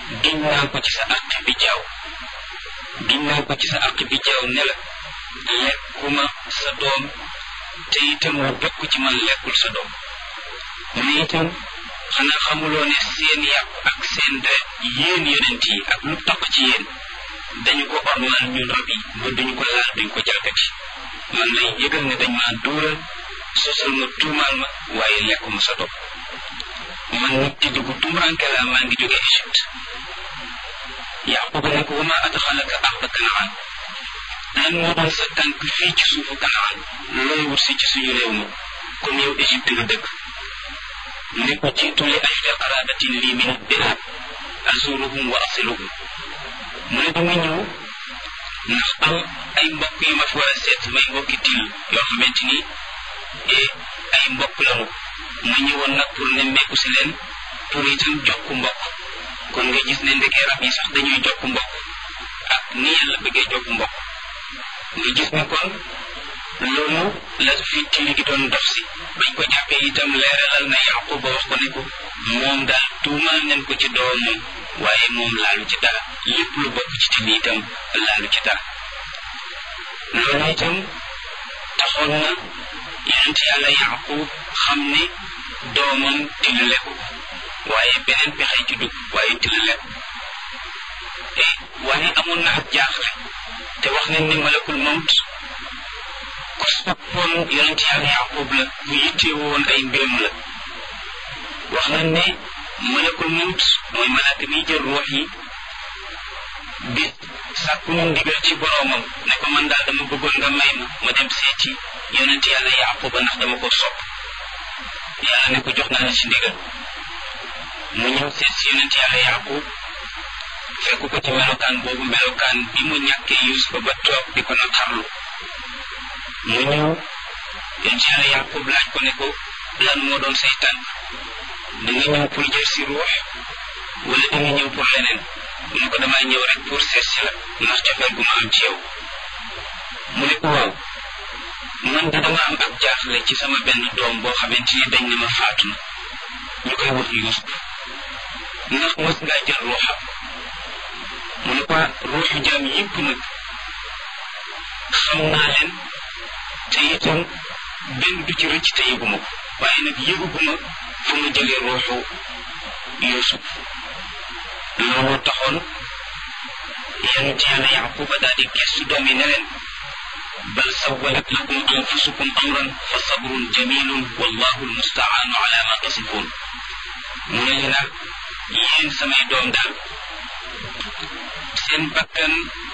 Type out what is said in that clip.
giñ naa ko ci sa àq bi jaaw giñ naa ko ci sa àq bi jaaw ne la lekkuma sa doom te itam lu bokk ci man lekkul sa doom mu ne itam xanaa xamuloo ne seen yàpp ak seen deret yéen yonent yi ak lu taq ci yéen dañu ko ormal ñun rab yi ba duñu ko laal duñu ko jalgati man lay yëgal ne dañ maa duural sosal ma tuumaal ma waaye lekkuma sa doom man nit ci dugg tumuranke laa maa ngi jóge Égypte Yaquba ne ko wama adxalaka arda Kanaan lan moo doon sa tànk fii ci suufu Kanaan looy wut si ci suñu réew ma comme yow Égypte nga dëkk ne ko jiitu li ajli qarabatin lii min bilaad azuruhum wa asiluhum mu ne dama ñëw ndax am ay mbokk yu ma fi war a seet may mbokki til yoo xamante ni ay mbokk lañu ma ñëwoon nag pour nemmeeku si leen pour itam jokk mbokk kon nga gis ne ndekee rab yi sax dañuy jokk mbokk ak ni yàlla bëggee jokk mbokk nga gis ne kon loolu la fi tili gi doon dox si bañ ko jàppee itam leeralal na Yaquba wax ko ne ko moom daal tuumal nañ ko ci doomam waaye moom laalu ci dara lépp lu bokk ci tili itam laalu ci dara loolu itam taxoon na yonent yàlla Yaqub xam ne doomam tili lekku waaye beneen pexe ci dugg waaye tili lekku te waaye amoon na ak jaaxle te wax nañ ne malakul mawt ku soppoon yonent yàlla Yaqub la ku yittewoon ay mbiram la wax nañ ne malakul mawt mooy malaaka mi jël ruux yi di sàkku ñu ndigal ci boroomam ne ko man daal dama bëggoon nga may ma ma dem seeti yonent yàlla Yaquba ndax dama ko sopp yàlla ne ko jox naa la ci ndigal mu ñëw seet si yonent yàlla Yaqub fekk ko ci melokaan boobu melokaan bi mu ñàkkee Yusufa ba toog di ko naqarlu mu ñëw yonent yàlla Yaqub laaj ko ne ko lan moo doon say tànk da nga ñëw pour jël si ruux wala da nga ñëw pour leneen mu ne ko damay ñëw rek pour seet si la ndax cofeel gu ma am ci yow mu ne ko waaw man de dama am ak jaaxle ci sama benn doom boo xamante ni dañ ne ma faatu na ñu koy wax Yuusuf ndax mos ngaa jël ruuxam mu ne ko ruuxu jaam yëpp nag xam naa leen te itam benn du ci rëcc te yëguma ko waaye nag yëguguma fu ma jëlee ruuxu Yuusuf looloo taxoon yonent yàlla Yaquba daal di gestu doom yi ne leen bal sawwalat lakum anfusukum amran fa sabrun jamilun wallahu almustaanu ala ma tasifun mu ne leen yéen samay doom daal seen bakkan